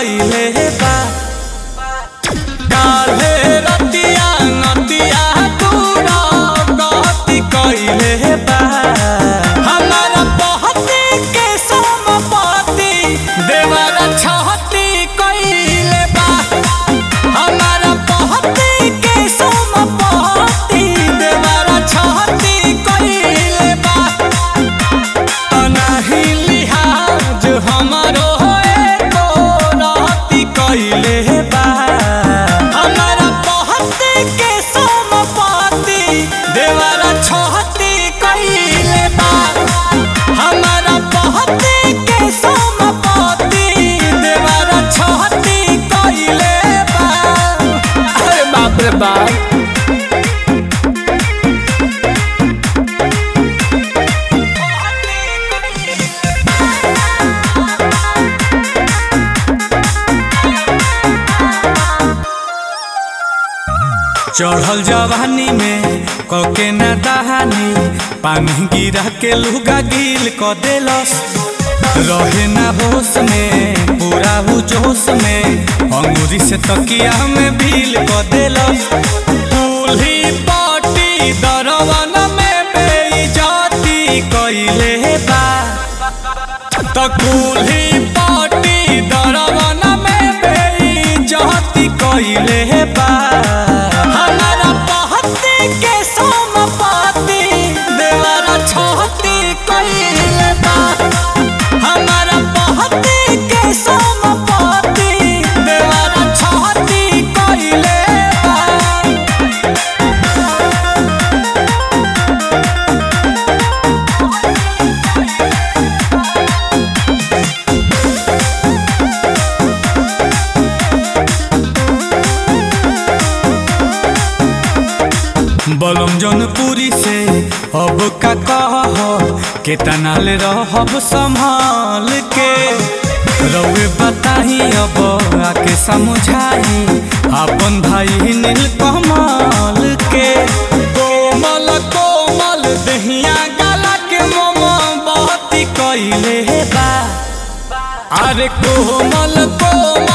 कइले बा काल्हे रतिया नतिया तूरा गति कइले बा हमारा पहती के समपति देवरा छहती कइले बा हमारा पहती के समपति देवरा छहती कइले बा अनाही लिहाज हमारो एको रहती कइले बा हमारा पहती के समपति देवरा छहती कइले बा हमारा पहती के समपति देवरा छहती कइले बा अरे बाप रे बाप चढ़ल जवानी में कके ना दहानी पानी गिरा के लुगा गिल क देलस रहे ना होश में पूरा हु जोश में अंगूरी से तकिया में भील क देलस दूल्ही पाटी दरवन में बेइज्जती कइले बा त कुल्ही पाटी दरवन में बेइज्जती कइले बा हमारा पहती के समपति देवरा छहती कइले बा हमारा पहती के समपति देवरा छहती कइले बा बलम जौनपुरी से अब का कह के तनाल रहब संभाल के रउए बताही अब आके समझाई अपन भाई नील कमल के कोमल कोमल दहिया गला के मोम बहती कइले बा अरे कोमल कोमल